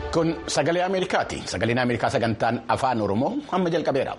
Kun sagalee Ameerikaati. Sagaleen Ameerikaa sagantaan afaan Oromoo amma jalqabeera.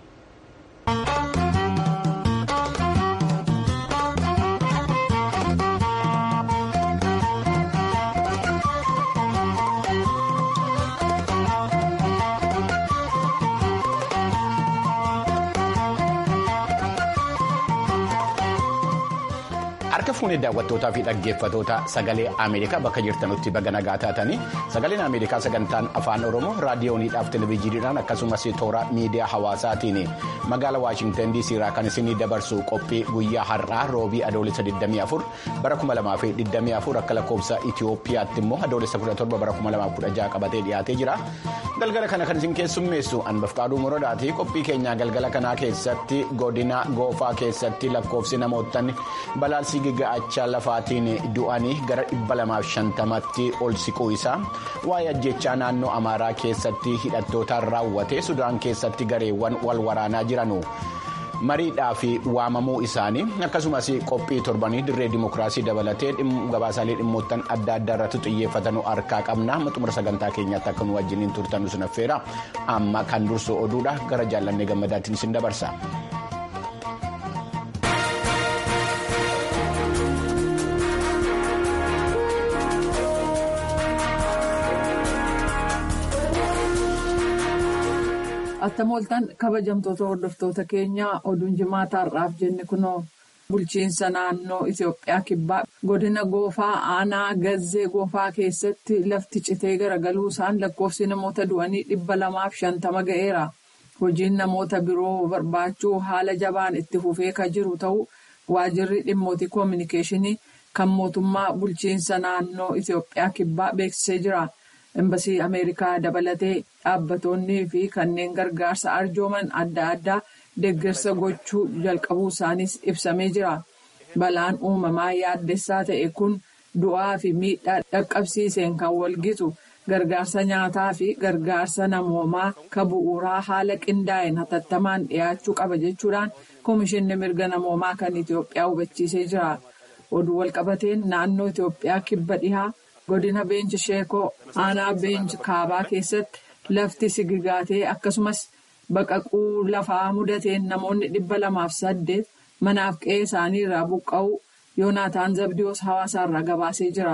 Harka fuunee daawwattootaa fi dhaggeeffatoota sagalee Ameerikaa bakka jirtanutti baga nagaa taatanii sagaleen Ameerikaa sagantaan afaan Oromoo raadiyooniidhaaf televezyiiniidhaan akkasumas toora miidiyaa hawaasaatiin magaala Waashintan DC irraa kan isinii dabarsu qophii guyyaa har'aa roobii adoolessa 24 bara 2024 akka lakkoofsa Itoophiyaatti immoo adoolessa 17 bara 2016 qabatee dhiyaatee jira. Galgala kana kan isin keessummeessu Anbafqaaduu Morodaati. Qophii keenyaa galgala kanaa keessatti godina goofaa keessatti lakkoofsi namoottan balaalsi giga'achaa lafaatiin du'anii gara 250tti ol siquu isaa waa'ee ajjechaa naannoo amaaraa keessatti hidhattootaan raawwate sudaan keessatti gareewwan wal waraanaa jiranu mariidhaa fi waamamuu isaanii akkasumas qophii torbanii dirree dimokiraasii dabalatee gabaasaalee dhimmoottan adda addaa irratti xiyyeeffatanuu harkaa qabna xumura sagantaa keenyaatti akka nu wajjiniin turtan sun affeera amma kan dursu oduudha gara jaallannee gammadaatiin isin dabarsa. Attamooltaan kabajamtoota hordoftoota keenyaa oduun jimaataa har'aaf jenne kunoo bulchiinsa naannoo Itoophiyaa kibbaa godina goofaa aanaa gazzee goofaa keessatti lafti citee garagaluu isaan lakkoofsi namoota du'anii dhibba lamaaf shantama ga'eera. Hojiin namoota biroo barbaachuu haala jabaan itti fufee kan jiru ta'uu waajirri dhimmootii koominikeeshinii kan mootummaa bulchiinsa naannoo Itoophiyaa kibbaa beeksisee jira. Embasii Ameerikaa dabalatee dhaabbatoonnii fi kanneen gargaarsa arjooman adda addaa deeggarsa gochuu jalqabuu isaaniis ibsamee jira. Balaan uumamaa yaaddessaa ta'e kun du'aa fi miidhaa dhaqqabsiiseen kan walgitu gargaarsa nyaataa fi gargaarsa namoomaa kan bu'uuraa haala qindaa'een hatattamaan dhiyaachuu qaba jechuudhaan Komishinni mirga namoomaa kan Itoophiyaa hubachiisee jira. Oduu walqabateen naannoo Itoophiyaa kibba dhihaa. godina beenchi sheekoo aanaa beenchi kaabaa keessatti lafti sigigaatee akkasumas baqaquu lafaa mudateen namoonni dhibba lamaaf saddeet manaaf qe'ee isaanii irraa buqqa'uu yoonaataan zabdiyoos hawaasaarraa gabaasee jira.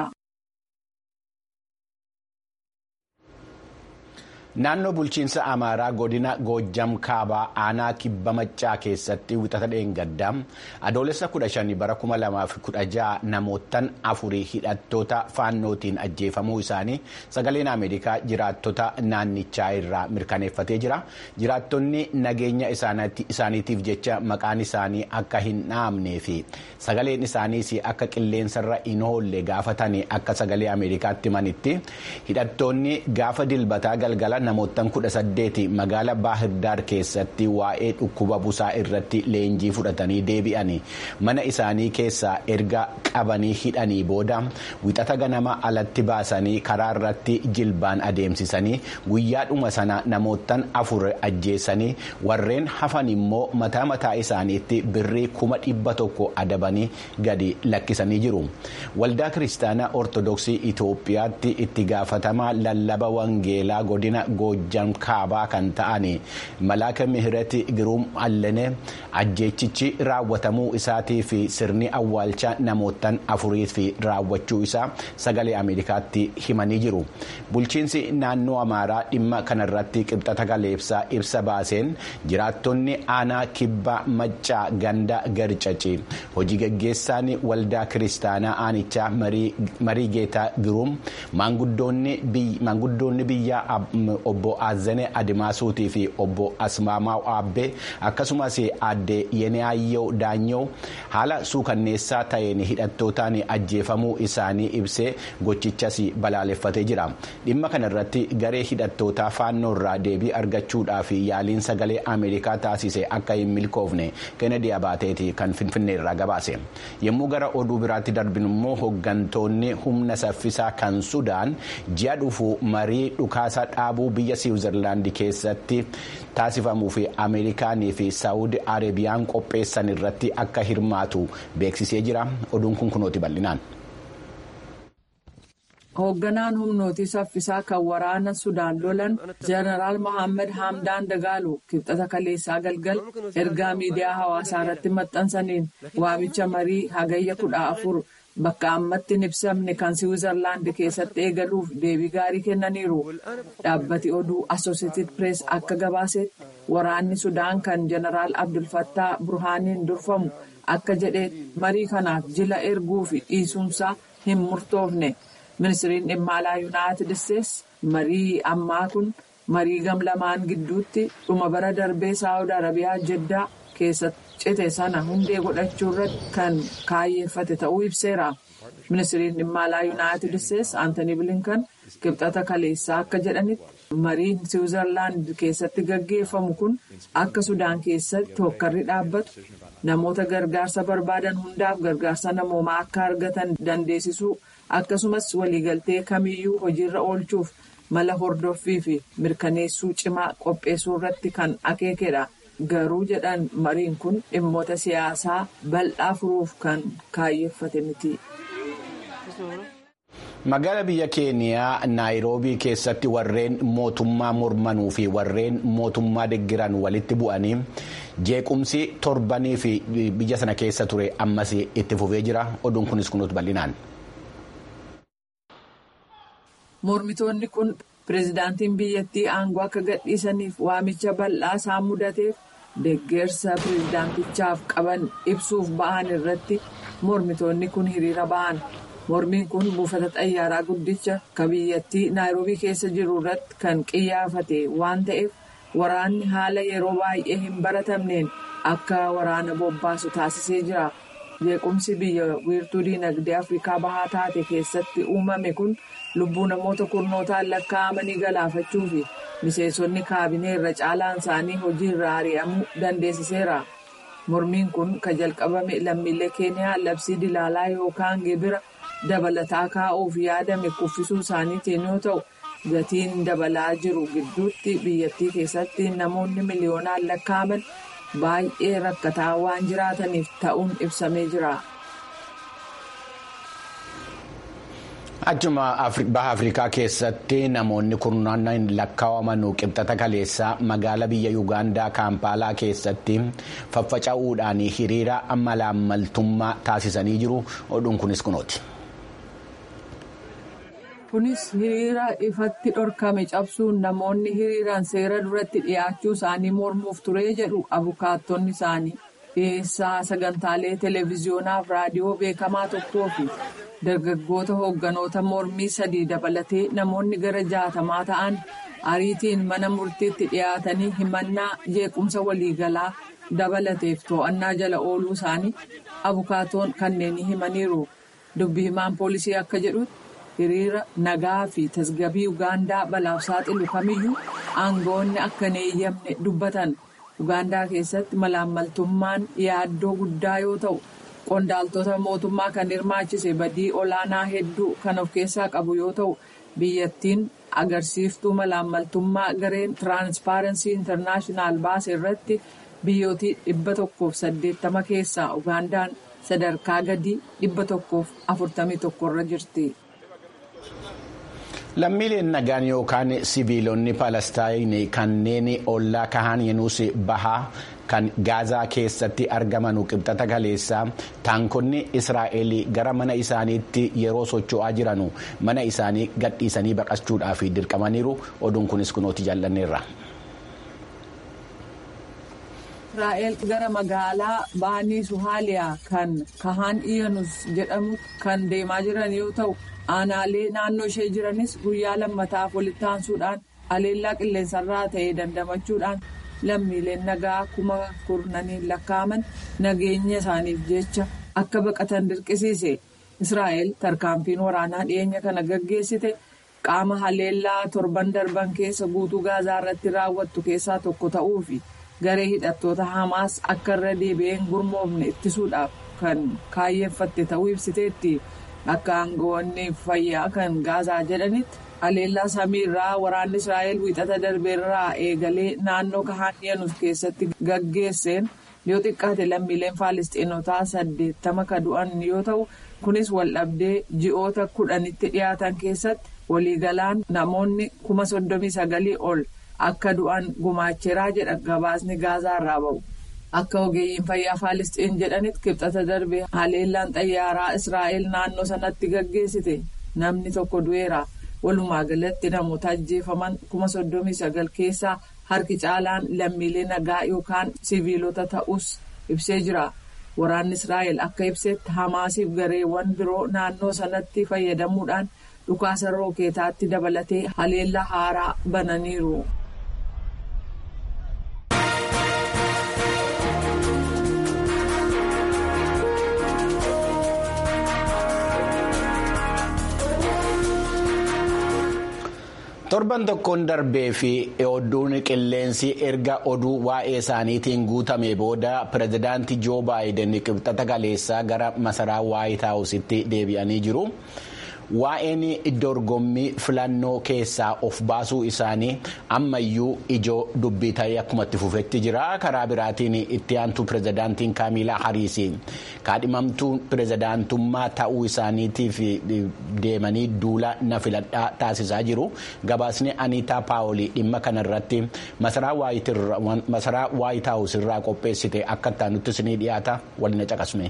Naannoo bulchiinsa Amaaraa godina Goojjam Kaabaa aanaa kibba maccaa keessatti wixata dheengaddaa adoolessa 15 bara 2016 namoottan afurii hidhattoota faannootiin ajjeefamuu isaanii sagaleen Ameerikaa jiraattota naannichaa irraa mirkaneeffatee jira. Jiraattonni nageenya isaaniitiif jecha maqaan isaanii akka hin dhaamnee fi sagaleen isaaniis akka qilleensarra hin oolle gaafatanii akka sagalee Ameerikaatti himanitti hidhattoonni gaafa dilbataa galgala. namoottan kudha saddeeti magaala baahirdaar keessatti waa'ee dhukkuba busaa irratti leenjii fudhatanii deebi'anii mana isaanii keessaa erga qabanii hidhanii booda wixata ganama alatti baasanii karaa irratti jilbaan adeemsisanii guyyaadhuma sana namoottan afur ajjeessanii warreen hafan immoo mataa mataa isaaniitti birrii kuma dhibba tokko adabanii gadi lakkisanii jiru waldaa kiristaanaa ortodoksii itoophiyaatti itti gaafatamaa lallaba wangeelaa godina. Goojjam kaabaa kan ta'an malaaka mihirati giruum allane ajjeechichi raawwatamuu isaatii fi sirni awwaalcha namoottan afurii fi raawwachuu isaa sagalee ameerikaatti himanii jiru bulchiinsi naannoo amaaraa dhimma kanarratti qibxata galeebsaa ibsa baaseen jiraattonni aanaa kibba maccaa ganda garcaci hojii gaggeessaan waldaa kiristaanaa aanichaa marii geetaa giruum maanguddoonni biyyaa obbo Azane Adimaasuutii fi obbo Asmaamaa Aabbee akkasumas aadde Yeniyaayyoo Daanyoo haala suukanneessaa ta'een hidhattootaan ajjeefamuu isaanii ibsee gochichas balaaleffatee jira. Dhimma kanarratti garee hidhattootaa faannoo irraa deebii argachuudhaaf yaaliin sagalee Ameerikaa taasise akka hin milkoofne Kennedy Abaateeti kan Finfinnee irraa gabaase. Yommuu gara oduu biraatti darbinu immoo hooggantoonni humna saffisaa kan Sudaan ji'a dhufu marii dhukaasa dhaabuu biyya Siwiizerlaandi keessatti taasifamuu fi Ameerikaanii fi Saawud Arabiyaan qopheessan irratti akka hirmaatu beeksisee jira. Oduun kun kunooti bal'inaan. hoogganaan humnootii saffisaa kan waraana sudaan lolan jeneraal mohaammed hamdaan dagaalu kibxata kaleessaa galgal ergaa miidiyaa hawaasaa irratti maxxansaniin waamicha marii hagayya kudha afur bakka ammatti hin ibsamne kan siwiizerlaand keessatti eegaluuf deebii gaarii kennaniiru dhaabbati oduu asooseetid pirees akka gabaasetti waraanni sudaan kan jeneraal abdulfattaa burhaaniin durfamu akka jedhe marii kanaaf jila erguu fi dhiisuunsaa hin murtoofne. ministiriin dhimma alaa yuunaayitid isteetsi marii ammaa kun marii gam lamaan gidduutti dhuma bara darbee saawud arabiyaa jeddaa keessatti cite sana hundee godhachuu irratti kan kaayyeeffate ta'uu ibseera ministiriin dhimma alaa yuunaayitid isteetsi aantanii bilinkan kibxata kaleessaa akka jedhanitti mariin siwiizerlaand keessatti gaggeeffamu kun akka sudaan keessatti hokkarri dhaabbatu namoota gargaarsa barbaadan hundaaf gargaarsa namoomaa akka argatan dandeessisuu. akkasumas waliigaltee kamiyyuu hojiirra oolchuuf mala hordoffii fi mirkaneessuu cimaa qopheessuu irratti kan akeekedha garuu jedhan mariin kun dhimmoota siyaasaa bal'aa furuuf kan kaayyeeffate miti. Magaala biyya keeniyaa naayiroobii keessatti warreen mootummaa mormanuu fi warreen mootummaa deggiran walitti bu'anii jeequmsi torbanii fi biyya sana keessa ture ammas itti fufee jira oduun kunis kunuutu bal'inaan. mormitoonni kun pireezidaantiin biyyattii aangoo akka gadhiisaniif waamicha bal'aa isaan mudateef deeggarsa pireezidaantichaaf qaban ibsuuf ba'an irratti mormitoonni kun hiriira ba'an mormiin kun buufata xayyaaraa guddicha kan biyyattii naayiroobii keessa jiru irratti kan qiyyaafate waan ta'eef waraanni haala yeroo baay'ee hin baratamneen akka waraana bobbaasu taasisee jira. jeequmsi biyya wiirtuu diinagdee afrikaa bahaa taate keessatti uumame kun lubbuu namoota kurnootaan lakkaa'amanii galaafachuu fi miseensonni kaabinee irra caalaan isaanii hojii irraa ari'amuu dandeessiseera. mormiin kun kan jalqabame lammiilee keeniyaa labsii dilaalaa yookaan gibira dabalataa kaa'uuf yaadame kuffisuu isaaniitiin yoo ta'u gatiin dabalaa jiru gidduutti biyyattii keessatti namoonni miliyoonaan lakkaa'aman. baay'ee rakkataa waan jiraataniif ta'uun ibsamee jira. Achuma baha Afrikaa keessatti namoonni kurnaannaan lakkaa'aman qibxata kaleessaa magaala biyya Yuugaandaa Kaampaalaa keessatti faffaca'uudhaan hiriira malaammaltummaa taasisanii jiru. Oduun kunis kunooti. Kunis hiriira ifatti dhorkame cabsuun namoonni hiriiraan seera duratti dhiyaachuu isaanii mormuuf ture jedhu abukaattonni isaanii dhiyeessaa sagantaalee televiziyoonaa fi raadiyoo beekamaa tokkoo fi dargaggoota hoogganoota mormii sadii dabalatee namoonni gara jaatamaa ta'an ariitiin mana murtiitti dhiyaatanii himannaa jeequmsa waliigalaa dabalateef to'annaa jala ooluu isaanii abukaatoon kanneen himaniiru dubbi himaan poolisii akka jedhutti. hiriira nagaa fi tasgabbii ugaandaa balaaf saaxilu kamiyyuu aangoonni akka hin eeyyamne dubbatan ugaandaa keessatti malaammaltummaan yaaddoo guddaa yoo ta'u qondaaltota mootummaa kan hirmaachise badii olaanaa hedduu kan of keessaa qabu yoo ta'u biyyattiin agarsiiftuu malaammaltummaa gareen tiraanspaarensii intarnaashinaal baase irratti biyyootii dhibba tokkoof saddeettama keessaa ugaandaan sadarkaa gadii dhibba tokkoof afurtamii tokkorra jirti. Lammiileen nagaan yookaan siviilonni Palestaayinii kanneen ollaa kahaan yenuus bahaa kan gaazaa keessatti argaman qibxata kaleessaa taankonni Israa'el gara mana isaaniitti yeroo socho'aa jiran mana isaanii gadhiisanii baqachuudhaaf dirqamaniiru oduun kunis kunooti jaallanneerra. Israa'el gara magaalaa baanii Suhaaliyaa kan kahaan iyanus jedhamu kan deemaa jiran yoo ta'u. aanaalee naannoo ishee jiranis guyyaa lammataaf walitti aansuudhaan aleellaa qilleensarraa ta'ee dandamachuudhaan lammiileen nagaa kuma kurnaniin lakkaa'aman nageenya isaaniif jecha akka baqatan dirqisiise israa'el tarkaanfiin waraanaa dhiyeenya kana gaggeessite qaama haleellaa torban darban keessa guutuu gaazaa irratti raawwattu keessaa tokko ta'uu fi garee hidhattoota hamaas akka irra deebi'een gurmoofne ittisuudhaaf kan kaayyeeffatte ta'uu ibsiteetti. akka aangoonni fayyaa kan gaazaa jedhanitti haleellaa samiirraa waraanni israa'el wiixata darbeerraa eegalee naannoo kahaan yenuus keessatti gaggeesseen yoo xiqqaate lammiileen faalistiinotaa saddeettama ka du'an yoo ta'u kunis waldhabdee ji'oota kudhanitti dhiyaatan keessatti waliigalaan namoonni kuma soddomii sagalii ol akka du'an gumaacheeraa jedha gabaasni gaazaa irraa ba'u. Akka ogeeyyiin fayyaa Faalisxiin jedhanitti kibxata darbe haleellaan xayyaaraa Israa'el naannoo sanatti gaggeessite namni tokko du'eera. Walumaa galatti namoota ajjeefaman kuma soddomii sagal keessaa harki caalaan lammiilee nagaa yookaan siviilota ta'us ibsee jira. Waraanni Israa'el akka ibsetti Hamaasiif gareewwan biroo naannoo sanatti fayyadamuudhaan dhukaasa rookeetaatti dabalatee haleellaa haaraa bananiiru. torban tokkoon darbee fi odduun qilleensi erga oduu waa'ee isaaniitiin guutame booda pirezidaantii joo baayiden qibxata kaleessaa gara masaraa waayit haawusitti deebi'anii jiru. waa'een dorgommii filannoo keessaa of baasuu isaanii ammayyuu ijoo dubbii ta'ee akkuma itti fufetti jira karaa biraatiin itti aantuu pirezidaantiin kaamilaa hariisii kaadhimamtuu pirezidaantummaa ta'uu isaaniitiif deemanii duula na filadhaa taasisaa jiru gabaasni aniitaa paawolii dhimma kanarratti masaraa waayit haawus irraa qopheessite akka itti isinii dhiyaata waliin caqasne.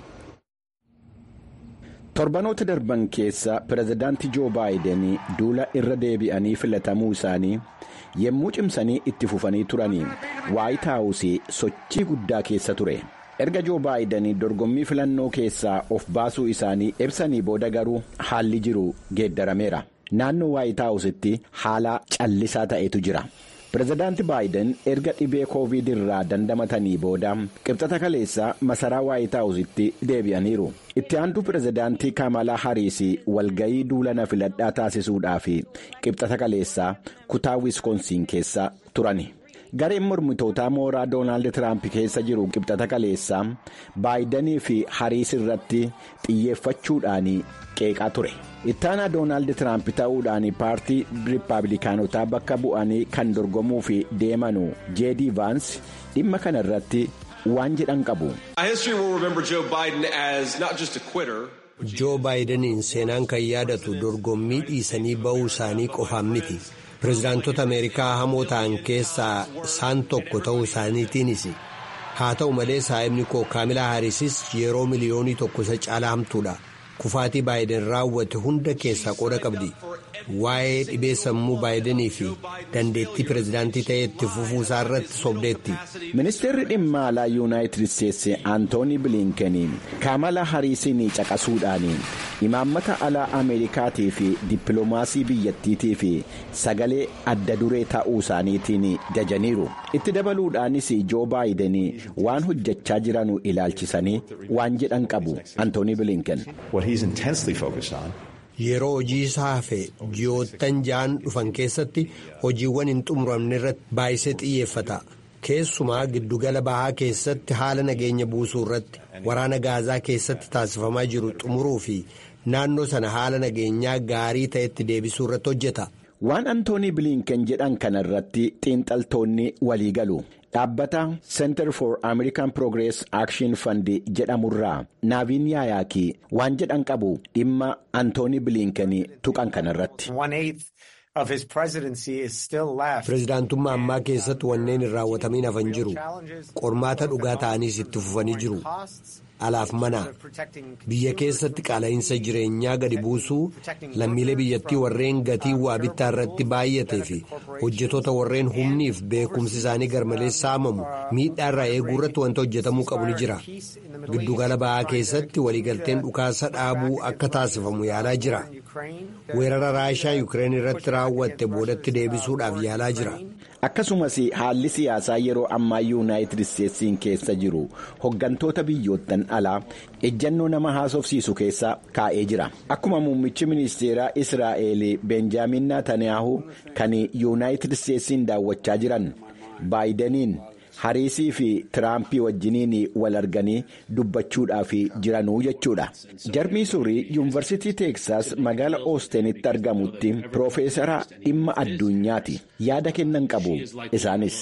torbanoota darban keessa pirezidaantii joo baayiden duula irra deebi'anii filatamuu isaanii yommuu cimsanii itti fufanii turanii waayit haawusii sochii guddaa keessa ture erga joo baayiden dorgommii filannoo keessaa of baasuu isaanii ibsanii booda garuu haalli jiru geeddarameera naannoo waayit haawusitti haala callisaa ta'etu jira. pirezidaanti baayiden erga dhibee koovid irraa dandamatanii booda qibxata kaleessaa masaraa waayit haawusitti deebi'aniiru itti aantuu pirezidaantii kamalaa hariisii walgayii duula na filadhaa taasisuudhaaf qibxata kaleessaa kutaa wiskoonsiin keessa turani. gareen mormitootaa mooraa doonaald tiraamp keessa jiru qibxata kaleessaa baayidanii fi hariis irratti xiyyeeffachuudhaan qeeqaa ture ittaanaa doonaald tiraamp ta'uudhaan paartii riippaabilikaanotaa bakka bu'anii kan dorgomuu fi deemanu jeedii vaans dhimma kana irratti waan jedhan qabu. joo baayidaniin seenaan kan yaadatu dorgommii dhiisanii ba'uu isaanii qofaan miti. pirezidaantota ameerikaa hamoo ta'an keessaa isaan tokko ta'uu isaaniitiinis haa ta'u malee saa'ibni koo kaamilaa haariisis yeroo miliyoonii tokko isa caalaa hamtuudha kufaatii baayiden raawwate hunda keessaa qooda qabdi waa'ee dhibee sammuu baayidanii fi dandeettii pirezidaantii ta'ee itti fufuu isaa irratti sobdeetti. ministeerri dhimma alaa yuunaayitid isteetsi antoonii biliinkeniin kaamala hariisiin caqasuudhaan imaammata alaa ameerikaatii fi dippiloomaasii biyyattiitii fi sagalee adda duree ta'uu isaaniitiin jajaniiru itti dabaluudhaanis joo baayiden waan hojjechaa jiranu ilaalchisanii waan jedhan qabu antoonii biliinken. yeroo hojii isaa hafe ji'oottan ja'an dhufan keessatti hojiiwwan hin xumuramne irratti baay'isee xiyyeeffata keessumaa giddugala bahaa keessatti haala nageenya buusuu irratti waraana gaazaa keessatti taasifamaa jiru xumuruu fi naannoo sana haala nageenyaa gaarii ta'etti deebisuu irratti hojjeta. waan antoonii biliinken jedhan kana irratti xiinxaltoonni walii galu. dhaabbata center for american progress action fund jedhamurraa naaviin yaayaakii waan jedhan qabu dhimma antoonii biliinken tuqan kanarratti. pirezidaantummaa ammaa keessatti wanneen hin raawwatamiin hafan jiru qormaata dhugaa ta'aniis itti fufanii jiru alaaf mana biyya keessatti qaala'insa jireenyaa gadi buusuu lammiilee biyyattii warreen gatii waa bittaa irratti baay'atee fi hojjetoota warreen humniif beekumsi isaanii garmalee saamamu miidhaa irraa eeguu irratti wanta hojjetamuu qabu ni jira giddugala ba'aa keessatti waliigalteen dhukaasa dhaabuu akka taasifamu yaalaa jira weerara raashaa yukireen irratti raawwatte boodatti deebisuudhaaf yaalaa jira. akkasumas haalli siyaasaa yeroo ammaa yuunaayitid isteetsiin keessa jiru hoggantoota biyyoottan alaa ejjannoo nama haasofsiisu keessa kaa'ee jira akkuma muummichi ministeeraa israa'el benjaamin naatanyaahu kan yuunaayitid isteetsiin daawwachaa jiran baayidaniin hariisii fi tiraampii wajjiniin wal arganii dubbachuudhaaf jiranuu jechuudha. jarmii suurii yuunivarsiitii teeksaas magaala oostenitti argamutti piroofeesara dhimma addunyaati yaada kennan qabu isaanis.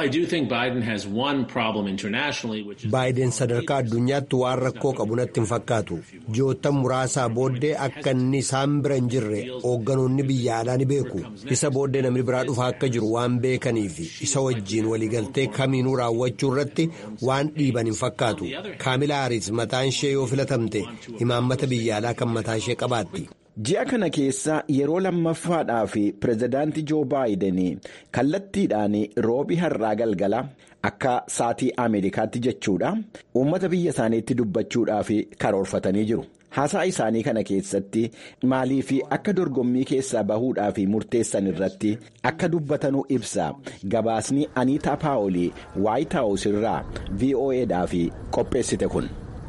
baayiden sadarkaa addunyaatti waan rakkoo qabu natti hin fakkaatu ji'oottan muraasaa booddee akka inni isaan bira hin jirre hoogganoonni biyya alaa ni beeku isa booddee namni biraa dhufaa akka jiru waan beekaniif isa wajjiin waliigaltee kamiinuu raawwachuu irratti waan dhiiban hin fakkaatu kaamila haaris mataan ishee yoo filatamte imaammata biyya alaa kan mataa ishee qabaatti. ji'a kana keessa yeroo lammaffaadhaaf pirezidaantii joo baayiden kallattiidhaan roobii har'aa galgala akka saatii ameerikaatti jechuudha uummata biyya isaaniitti dubbachuudhaaf karoorfatanii jiru. haasaa isaanii kana keessatti maalii fi akka dorgommii keessaa bahuudhaaf murteessan irratti akka dubbatanuu ibsa gabaasni aniitaa paawolii waayit haawus irraa voa'dhaaf qopheessite kun.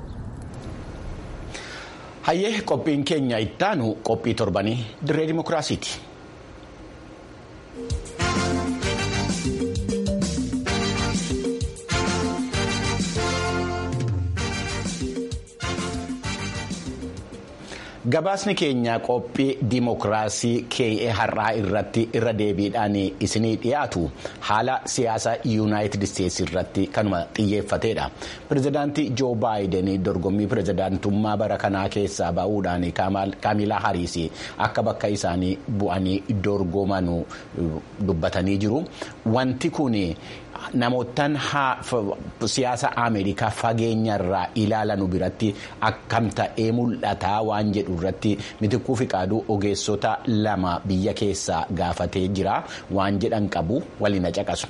hayyee qophiin keenya ittaanu qophii torbanii dirree dimokiraasiiti. gabaasni keenya qophii dimokiraasii kee'ee har'aa irratti irra deebiidhaan isinii dhiyaatu haala siyaasa yuunaayitid isteetsi irratti kanuma xiyyeeffateedha pirezidaantii joo baayiden dorgommii pirezidaantummaa bara kanaa keessaa ba'uudhaan kaamilaa hariis akka bakka isaanii bu'anii dorgomanu dubbatanii jiru wanti kun. namootaan siyaasa ameerikaa fageenyarraa ilaalanu biratti akkam ta'ee mul'ataa waan jedhu irratti mitikkuu fi qaaduu ogeessota lama biyya keessaa gaafatee jira waan jedhan qabu waliin caqasu.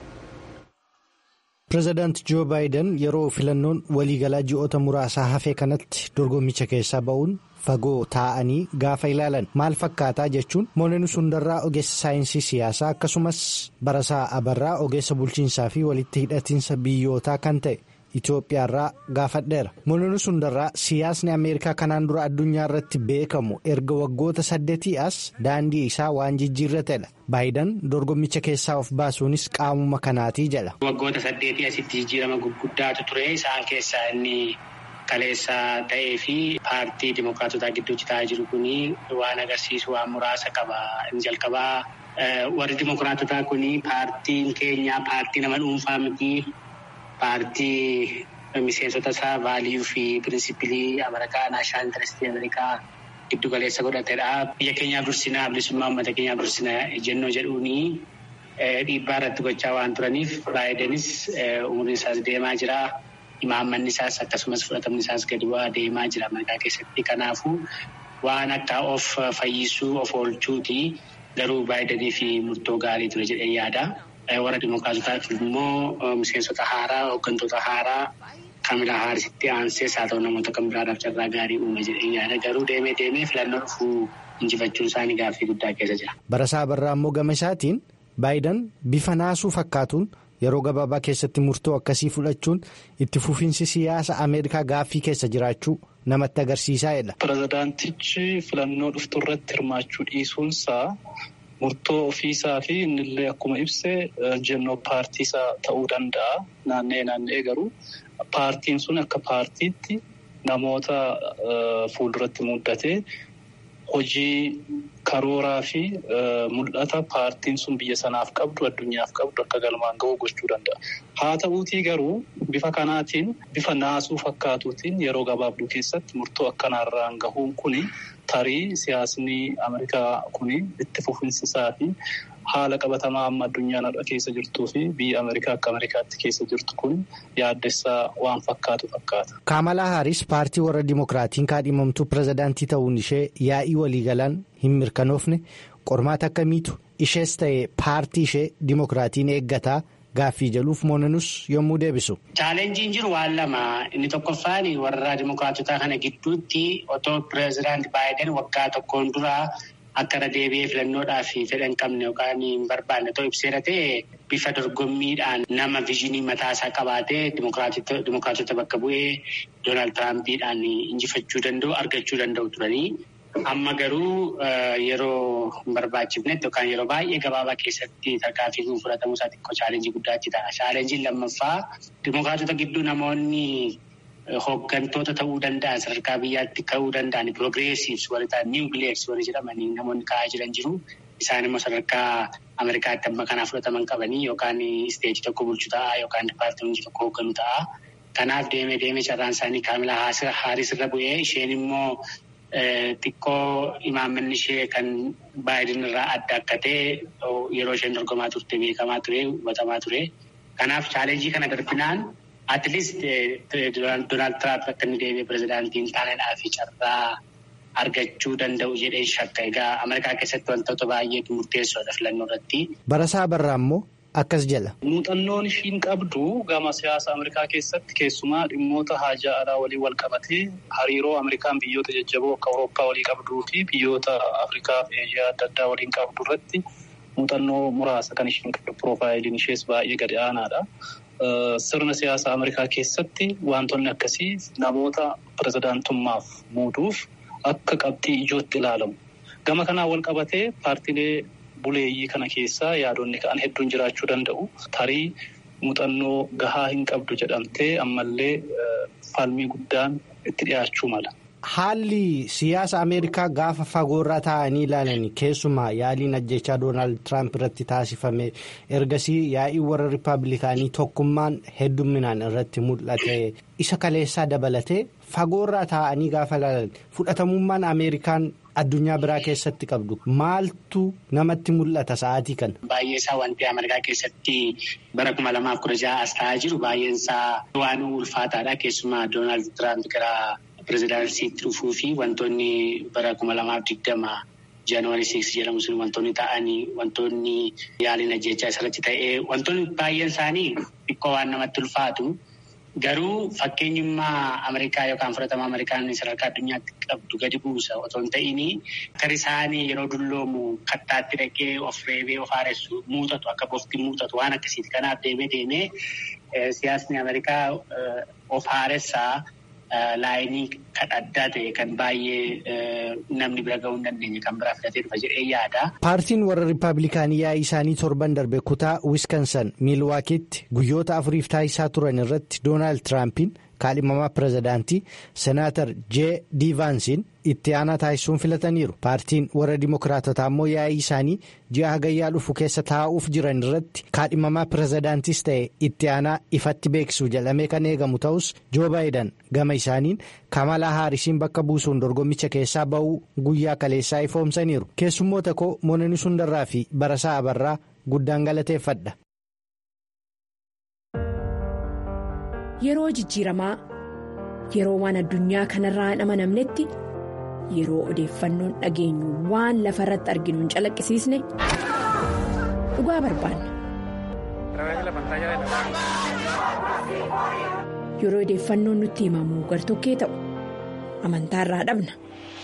pireezidaant joo baayiden yeroo filannoon waliigalaa ji'oota muraasaa hafee kanatti dorgommicha keessaa ba'uun fagoo taa'anii gaafa ilaalan maal fakkaataa jechuun moolonni sundarraa ogeessa saayinsii siyaasaa akkasumas barasaa abarraa ogeessa bulchiinsaa fi walitti hidhatiinsa biyyootaa kan ta'e itiyoophiyaarraa gaafadheera moolonni sundarraa siyaasni ameerikaa kanaan dura addunyaa irratti beekamu erga waggoota saddeetii as daandii isaa waan jijjiirratedha baayiden dorgommicha keessaa of baasuunis qaamuma kanaatii jedha. waggoota saddeetii asitti jijjiirama gurguddaatu ture isaan keessaa inni. kaleessa ta'ee fi paartii dimokiraatotaa gidduutti taa'aa jiru kuni waan agarsiisu waan muraasa qaba. Inni jalqabaa warri dimokiraatotaa kuni paartiin keenya paartii nama dhuunfaa miti paartii miseensota isaa vaaliyuu fi pirinsipilii Ameerikaa naashinaal intarestii Ameerikaa giddu galeessa godhatedha. Biyya keenyaaf dursinaa bilisummaa uummata keenyaaf dursinaa jennoo jedhuuni dhiibbaa irratti gochaa waan turaniif baayidenis umriin isaas deemaa jira. Imaammanni isaas akkasumas fudhatamni isaas gadi bu'aa deemaa jira Ameerikaa keessatti. Kanaafuu waan akka of fayyisuu of oolchuuti garuu baay'idanii fi murtoo gaarii ture jedhee yaada. Warra Dimookiraatotaaf immoo miseensota haaraa hooggantoota haaraa Kaamilaa Haarisitti aansees haa ta'u namoota kan biraadhaaf carraa gaarii uume jedhee yaada. Garuu deemee deemee filannoo dhufuu injifachuun isaanii gaaffii guddaa keessa jira. Barasaa Barraa immoo gama isaatiin baay'idaan bifa naasuu fakkaatuun. Yeroo gabaabaa keessatti murtoo akkasii fudhachuun itti fufiinsi siyaasa Ameerikaa gaaffii keessa jiraachuu namatti agarsiisaadha. Pireezidaantichi filannoo dhuftu irratti hirmaachuu dhiisuunsaa murtoo ofiisaa fi innillee akkuma ibse jennoo paartiisaa ta'uu danda'a. Naanna'ee naanna'ee garuu paartiin sun akka paartiitti namoota fuulduratti muddatee hojii. Karooraa fi mul'ata paartiin sun biyya sanaaf qabdu addunyaaf qabdu akka galmaan ga'uu gochuu danda'a. Haa ta'uutii garuu bifa kanaatiin bifa naasuu fakkaatuutiin yeroo gabaabduu keessatti murtoo akkanaarraan gahuun kuni tarii siyaasni Ameerikaa kuni itti fufinsisaa fi haala qabatamaa amma addunyaan har'a keessa jirtuu fi biyya Ameerikaa akka Ameerikaatti keessa jirtu kun yaaddessaa waan fakkaatu fakkaata. Kaamalaa Haaris paartii warra Dimookiraatiin kaadhimamtuu pireezidaantii ta'uun ishee yaa'ii waliigalaan hin mirkanoofne qormaata akkamiitu ishees ta'e paartii ishee Dimookiraatiin eeggataa gaaffii jaluuf moonanus yommuu deebisu. Chaalenjiin jiru waan lama inni tokkoffaan warra Dimookiraatotaa kana gidduutti otoo pireezidaantii Baayiden waggaa tokkoon duraa. Akka irra deebi'ee filannoodhaaf fedha hin qabne yookaan hin barbaanne ta'uu ibseera ta'e bifa dorgommiidhaan nama viizinii mataasaa qabaatee dimookiraatota bakka bu'ee Doonaald Tiraampiidhaan injifachuu danda'u argachuu danda'u turanii. Amma garuu yeroo hin barbaachifnetti yookaan yeroo baay'ee gabaabaa keessatti tarkaanfii kun fudhatamuu isaa xiqqoo chaalenjii guddaatti ta'a. Chaalenjiin lammaffaa dimookiraatota gidduu namoonni hooggantoota ta'uu danda'an sadarkaa biyyaatti ka'uu danda'an piroogreesiivs warri ta'an niiw bileeks warri jedhamanii namoonni ka'aa jiran jiru. Isaan immoo sadarkaa Ameerikaatti amma kanaa fudhataman qabanii yookaan isteetii tokko bulchu ta'a yookaan dipaartimentii tokko hoogganu ta'a. Kanaaf deemee deemee carraan isaanii kaamilaa haaris irra bu'ee isheen immoo xiqqoo imaammanni ishee kan baay'een irraa adda akka ta'e yeroo isheen dorgomaa turte beekamaa ture hubatamaa ture. Kanaaf chaalenjii kana darbinaan atleast Doonaald Tiraamp akka inni deemee pirezidaantiin taanedhaa fi carraa argachuu danda'u jedhee shakka. Egaa Ameerikaa keessatti wantoota baay'eetu murteessoodha filannoo irratti. Barasaa Barraa immoo akkas jala. Muuxannoon ishiin qabdu gama siyaasa Ameerikaa keessatti keessumaa dhimmoota haajaa alaa waliin wal qabatee hariiroo Ameerikaan biyyoota jajjaboo akka Awurooppaa walii qabduu fi biyyoota Afrikaa fi Eeshiyaa adda addaa waliin qabdu irratti muuxannoo muraasa kan ishiin qabdu piroofaayiliin ishees baay'ee gadi aanaadha. Sirna siyaasa Ameerikaa keessatti wantoonni akkasii namoota pirezidaantummaaf muuduuf akka qabxii ijootti ilaalamu. Gama kanaan wal qabatee paartiilee buleeyyii kana keessaa yaadonni ka'an hedduun jiraachuu danda'u. Tarii muuxannoo gahaa hin qabdu jedhamtee ammallee falmii guddaan itti dhiyaachuu mala. Haalli siyaasa Ameerikaa gaafa fagoorraa taa'anii ilaalan keessumaa yaaliin ajjechaa Doonaald Tiraamp irratti taasifame ergasii yaa'ii warra Rippaabilikaanii tokkummaan heddumminaan irratti mul'ate isa kaleessaa dabalatee fagoorraa taa'anii gaafa ilaalan fudhatamummaan Ameerikaan addunyaa biraa keessatti qabdu maaltu namatti mul'ata sa'aatii kana. Baay'ee isaa wanti Ameerikaa keessatti bara kuma lamaaf kudha ja'a as ta'aa jiru baay'een isaa waan ulfaataadha keessumaa Doonaald Tiraamp gara. Pireezidaansiitti dhufuu fi wantoonni bara kuma lamaaf digdama jaanuwaarii siiks jedhamu sun wantoonni ta'anii wantoonni yaaliin ajjechaa isarratti ta'ee wantoonni baay'een isaanii xiqqoo waan namatti ulfaatu garuu fakkeenyummaa Ameerikaa yookaan fudhatama Ameerikaan sadarkaa addunyaatti qabdu gadi buusa otoo hin ta'iin akka isaanii yeroo dulloomu kattaatti dhaqee of reebee of haaressu muuxatu akka bofti muuxatu waan akkasiiti. Kanaaf deemee deemee siyaasni Ameerikaa of haaressaa. Laayinii kan addaa ta'e kan baay'ee namni bira ga'uu hin dandeenye kan biraa filatee dhufa jedhee yaada. Paartiin warra Rippaabilikaanii yaa'ii isaanii torban darbe kutaa Wiskansan Miilwaakiitti guyyoota afuriif taasisaa turan irratti Doonaald Tiraampiin kaadhimamaa pirezidaantii Senaatar J. Diivaansiin itti aanaa taasisuun filataniiru. Paartiin warra Dimookiraatotaa immoo yaa'ii isaanii ji'a hagayyaa dhufu keessa taa'uuf jiran irratti kaadhimamaa pirezidaantis ta'e itti aanaa ifatti beeksisuu jedhamee kan eegamu ta'us Joo Baayidan gama isaaniin Kamalaa Haarisiin bakka buusuun dorgommicha keessaa ba'uu guyyaa kaleessaa ifoomsaniiru. Keessummoota koo Moonanii Sundarraa fi Barasaa Abarraa guddaan galateeffadha. Yeroo jijjiiramaa yeroo waan addunyaa kanarraa hin amanamnetti yeroo odeeffannoon dhageenyu waan lafa irratti arginu hin calaqqisiisne dhugaa barbaanna. Yeroo odeeffannoon nutti himamu gartokkee ta'u amantaarraa dhabna.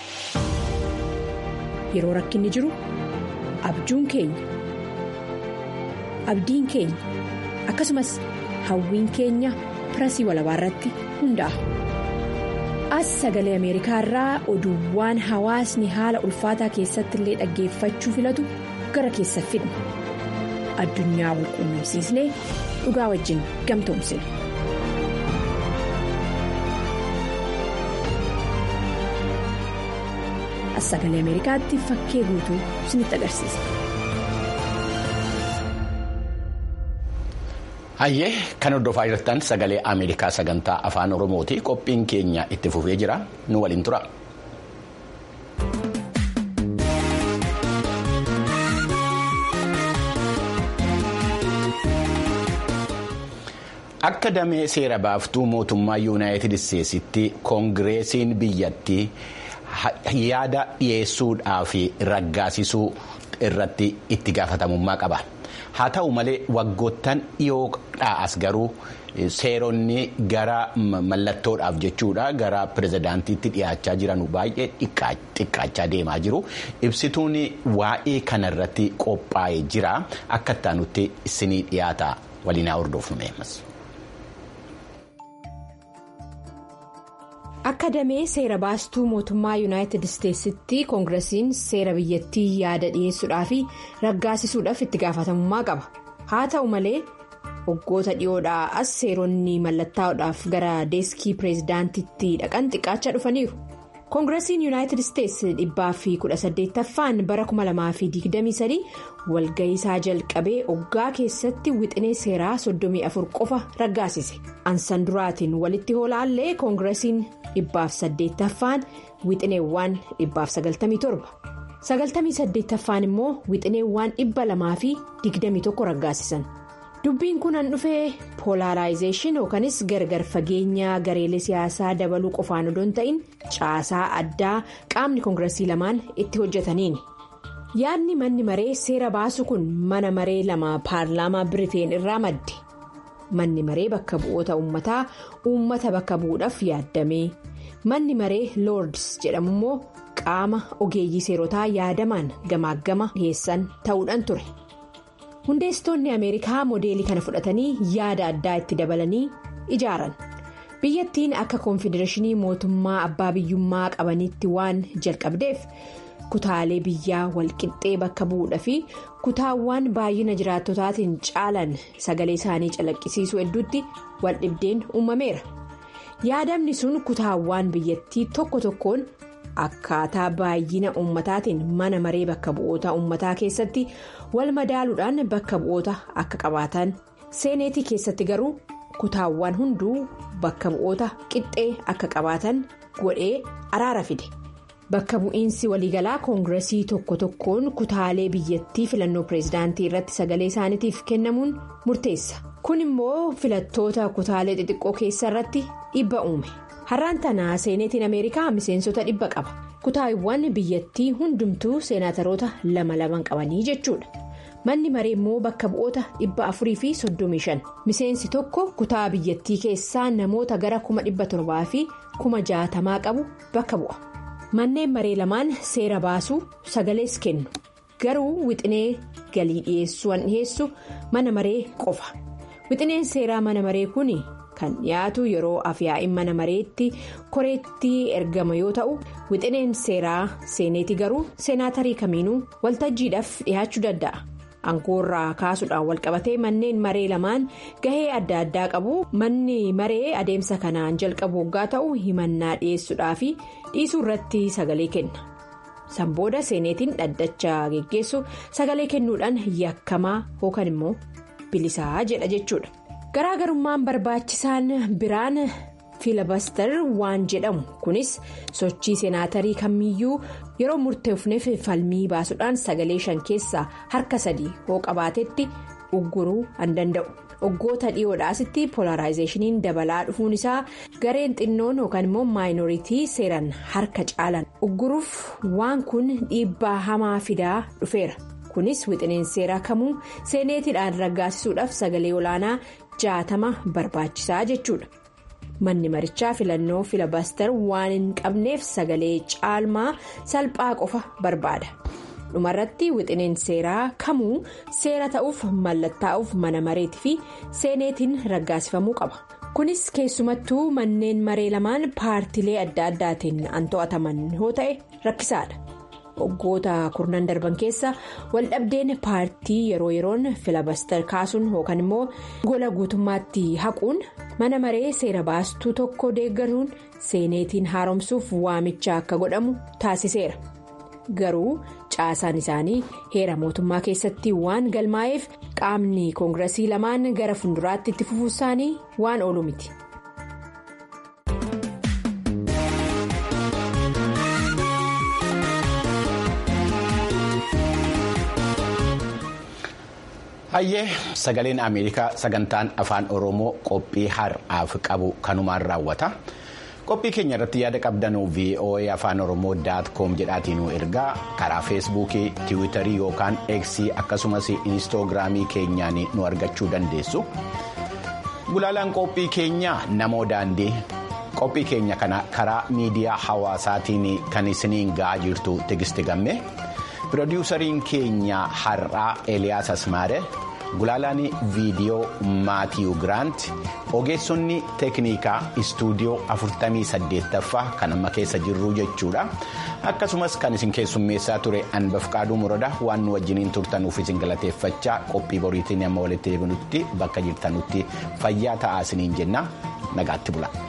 Yeroo rakkinni jiru abjuun keenya abdiin keenya akkasumas hawwiin keenya. pirasii walabaa irratti hundaa'a. As sagalee Ameerikaa irraa oduuwwan hawaasni haala ulfaataa keessatti illee dhaggeeffachuu filatu gara keessa fidna. Addunyaa wal quunnamsiisnee dhugaa wajjin gamtoomsina. As sagalee Ameerikaatti fakkee guutuu isinitti agarsiisa. Hayyee kan hordofaa jirtan sagalee Ameerikaa sagantaa afaan Oromooti. Qophiin keenya itti fufee jira. Nu waliin tura. Akka damee seera baaftuu mootummaa Yuunaayitid Isteetsitti koongireesiin biyyattii yaada dhiyeessuudhaa fi raggaasisuu irratti itti gaafatamummaa qaba. haa ta'u malee waggoottan dhiyoodhaa as garuu seeronni gara mallattoodhaaf jechuudha gara pirezidaantiitti dhiyaachaa jiran baay'ee xiqqaachaa deemaa jiru ibsituun waa'ee kanarratti qophaa'ee jira akka ittaanutti isinii dhiyaata waliin haa hordofnu. akka damee seera baastuu mootummaa yuunaayitid isteetsitti koongiresiin seera biyyattii yaada dhiyeessuudhaa fi raggaasisuudhaaf itti gaafatamummaa qaba haa ta'u malee waggoota dhiyoodhaa as seeronni mallattaa'uudhaaf gara deeskii pireezidaantitti dhaqan xiqqaachaa dhufaniiru. koongiresiin yuunaayitid isteetsi dhibbaa fi kudha saddeettaffaan bara 2023 walga'iisaa jalqabee oggaa keessatti wixinee seeraa 34 qofa raggaasise ansan duraatiin walitti hoolaallee koongiresiin dhibbaaf saddeettaffaan wixineewwan dhibbaaf 97 98ffaan immoo wixineewwan dhibba lamaa fi 21 raggaasisan. dubbiin kun an dhufee poolaaraayizeeshin yookanis gargar fageenya gareelee siyaasaa dabaluu qofaan odoo hin ta'in caasaa addaa qaamni koongiresii lamaan itti hojjetaniini yaadni manni maree seera baasu kun mana maree lama paarlaamaa biriteen irraa madde manni maree bakka bu'oota uummataa uummata bakka bu'uudhaaf yaaddame manni maree loords jedhamu immoo qaama ogeeyyii seerotaa yaadamaan gamaaggama dhiyeessan ta'uudhaan ture. hundeessitoonni ameerikaa moodeelii kana fudhatanii yaada addaa itti dabalanii ijaaran biyyattiin akka koonfedereeshinii mootummaa abbaa biyyummaa qabanitti waan jalqabdeef kutaalee biyyaa walqixxee bakka bu'uudha fi kutaawwan baay'ina jiraattotaatiin caalan sagalee isaanii calaqqisiisuu hedduutti waldhibdeen uumameera yaadamni sun kutaawwan biyyattii tokko tokkoon. akkaataa baay'ina uummataatiin mana maree bakka bu'oota uummataa keessatti wal madaaluudhaan bakka bu'oota akka qabaatan seeneetii keessatti garuu kutaawwan hunduu bakka bu'oota qixxee akka qabaatan godhee araara fide bakka bu'iinsi waliigalaa koongiresii tokko tokkoon kutaalee biyyattii filannoo pireezidaantii irratti sagalee isaaniitiif kennamuun murteessa kun immoo filattoota kutaalee xixiqqoo keessa irratti dhibba uume. har'aan tanaa seeneetiin ameerikaa miseensota dhibba qaba kutaawwan biyyattii hundumtuu seenaataroota lama laman qabanii jechuudha manni maree immoo bakka bu'oota dhibba afurii fi soddomii shan miseensi tokko kutaa biyyattii keessaa namoota gara kuma dhibba torbaa fi kuma jaatamaa qabu bakka bu'a manneen maree lamaan seera baasuu sagalees kennu garuu wixinee galii dhiyeessuun dhiyeessu mana maree qofa wixineen seeraa mana maree kun. kan dhiyaatu yeroo afyaa'in mana mareetti koreetti ergama yoo ta'u wixineen seeraa seeneeti garuu seenaatarii kamiinuu waltajjiidhaaf dhiyaachuu danda'a aangoorraa kaasuudhaan walqabatee manneen maree lamaan gahee adda addaa qabu manni maree adeemsa kanaan jalqabu waggaa ta'u himannaa dhiyeessuudhaa fi dhiisuu irratti sagalee kenna sanbooda seeneetiin dhaddacha geggeessu sagalee kennuudhaan yakkamaa yookaan immoo bilisaa jedha jechuudha. garaagarummaan barbaachisaan biraan fiilabaster waan jedhamu kunis sochii seenaatarii kamiyyuu yeroo murteefneef falmii baasuudhaan sagalee shan keessaa harka sadii hoo qabaatetti ugguruu an danda'u waggoota dhiyoodhaasitti poolaaraayizeeshiniin dabalaa dhufuun isaa gareen xinnoon yookaan immoo maayinooritii seeran harka caalan ugguruuf waan kun dhiibbaa hamaa fidaa dhufeera kunis wixineen seeraa kamuu seeneetiidhaan raggaasisuudhaaf sagalee olaanaa. jaatama barbaachisaa jechuudha manni marichaa filannoo filabaster waan hin qabneef sagalee caalmaa salphaa qofa barbaada dhumarratti wixineen seeraa kamuu seera ta'uuf mallattaa'uuf mana mareetii fi seeneetiin raggaasifamuu qaba kunis keessumattuu manneen maree lamaan paartilee adda addaatiin an to'ataman yoo ta'e rakkisaadha. waggoota kurnan darban keessa waldhabdeen paartii yeroo yeroon filabaster kaasuun yookaan immoo gola guutummaatti haquun mana maree seera baastuu tokko deeggaruun seeneetiin haaromsuuf waamicha akka godhamu taasiseera garuu caasaan isaanii heera mootummaa keessatti waan galmaa'eef qaamni koongiresii lamaan gara fuulduraatti itti fufuu isaanii waan oolu miti. hayyee sagaleen ameerikaa sagantaan afaan oromoo qophii har'aaf qabu kanumaan raawwata qophii keenya irratti yaada qabdanuu voa afaan oromoo daat koom jedhaatiin ergaa karaa feesbuukii tiwiitarii yookaan eeksii akkasumas inistoogiraamii keenyaan nu argachuu dandeessu gulaalaan qophii keenyaa namoo daandii qophii keenya kana karaa miidiyaa hawaasaatiin kan isiniin ga'aa jirtu tigisti gamme. pirodiwusariin keenya har'aa eliyaas asmaare gulaalaan viidiyoo maatiyu giraant ogeessonni teeknikaa istuudiyoo 48ffaa kan amma keessa jirru jechuudha akkasumas kan isin keessummeessaa ture anbafqaaduu murada waan nu wajjiniin turtanuuf isin galateeffachaa qophii boriitiin amma walitti deebinutti bakka jirtanutti fayyaa ta'aa isiniin jenna nagaatti bula.